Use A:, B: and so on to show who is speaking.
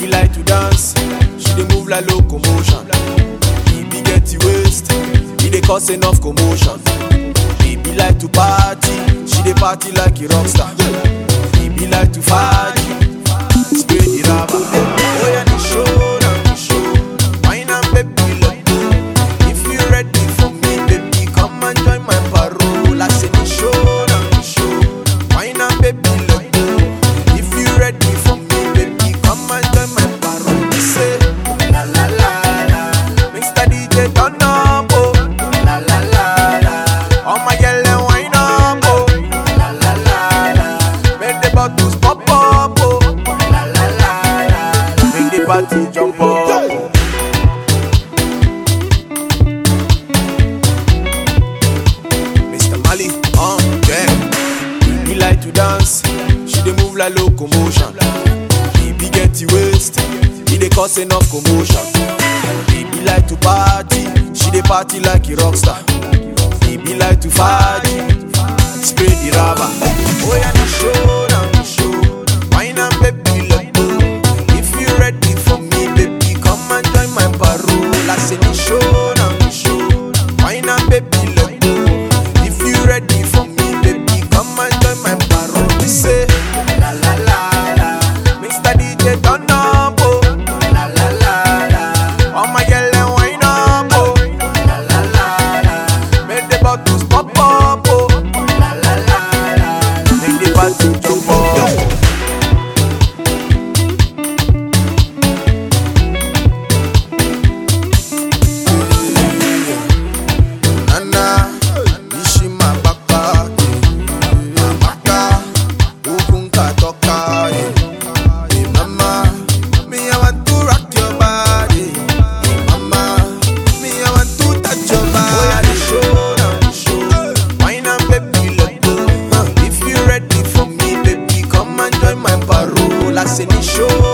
A: like to dance, she dey move like locomotion. Baby get the waist, he dey cause enough commotion. Baby like to party, she dey party like a rock star. Baby like to party, spray the rubber. Oh yeah, the show, now the show. Wine and baby let go. If you ready for me, baby, come and join my parole. I say the show, now the show. Wine and baby let go. If you ready for me, baby, come and join my parole. We say la la la la. Mr. DJ turn up, oh la la la la. All my yellow wine up, oh la la la la. Make the bottles pop up, oh la la la la. Make the party jump up. Mr. Mali, uh, yeah. Baby like to dance, she dey move like locomotion. Baby get the waist, he dey cause enough commotion. Baby like to party, she dey party like a rock star. Baby like to party, spray the rubber. Oh yeah, the show, now the show. Wine and baby let go. If you ready for me, baby, come and join my parole. I say the show, now the show. Wine and baby let go. If you ready for me, baby, come and join my parole. We say la la la la. Mr. DJ turn up, oh la la la la. All my yellow wine up, oh la la la la. Make the bottles pop up, oh la la la la. Make the party jump up. Nana, Nishima Baka, Baka, Ukunka Toka, hey mama, me I want to rock your body, hey mama, me I want to touch your body. Oh yeah, the show, now the show, wine and baby let go. Huh, If you ready for me, baby, come and join my parole. I say the show,